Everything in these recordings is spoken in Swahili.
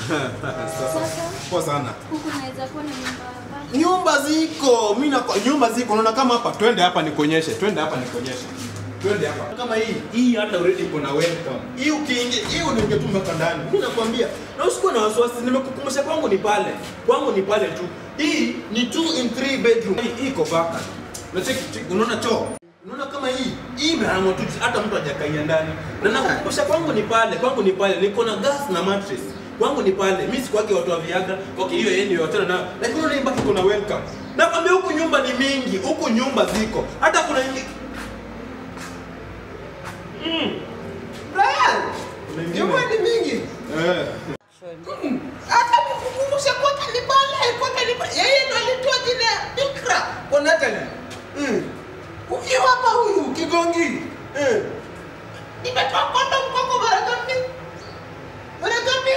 Sasa Poa sana. huku naweza kuwa na nyumba ngapi? Nyumba ziko, mimi na nyumba ziko. Unaona kama hapa, twende hapa nikuonyeshe. Twende hapa nikuonyeshe. Twende hapa. Kama hii, hii hata already iko na welcome. Hii ukiingia, hii unaingia tu mpaka ndani. Mimi nakwambia, na usikuwe na wasiwasi, nimekukumbusha kwangu ni pale. Kwangu ni pale tu. Hii ni 2 in 3 bedroom. Hii iko vacant. Unacheki, cheki, unaona choo? Unaona kama hii, hii imehamwa tu hata mtu hajakaia ndani. Na nakukumbusha kwangu ni pale, kwangu ni pale. Niko na gas na mattress. Kwangu ni pale. Mimi sikuwake watu wa Viagra. Okay, hiyo yeye ndio wachana nayo. Lakini unaona hii baki kuna welcome. Nakwambia huku nyumba ni mingi, huku nyumba ziko. Hata kuna ingi... Brian, Kuna ingine. nyumba ni mingi. Eh. Hata nikukumbushe kwake ni pale, kwake ni pale. Yeye ndo alitoa jina ya Bikra kwa Natalie. Mm. Huyu hapa huyu Kigongi. Mm. Nimetoa kondom kwako mara ngapi? Mara ngapi?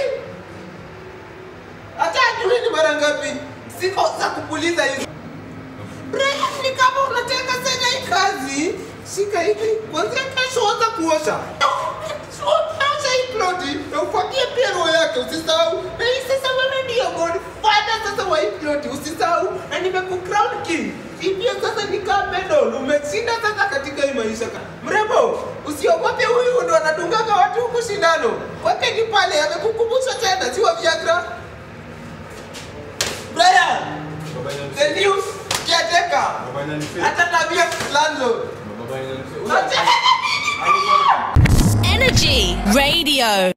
Hata ajui ni mara ngapi. Siko za kupuliza hizo. Brian, ni kama unataka sana hii kazi. Shika hivi. Kwanzia kesho anza kuosha. Osha hii ploti na ufuatie pia roho yake usisahau. Na hii sasa wewe ndio godfather sasa wa hii ploti usisahau. Na nimekukrown king. Hii pia sasa ni kama medal. Umeshinda sasa katika hii maisha. Mrembo, usiogope huyu ndo anadungaga watu huku shindano. Kwake ni pale amekukumbusha tena si wa Viagra. Brian, Baba inanifeel. the new caretaker. Baba inanifeel. Hata tabia landlord. Baba inanifeel. Achana na mimi. Energy Radio.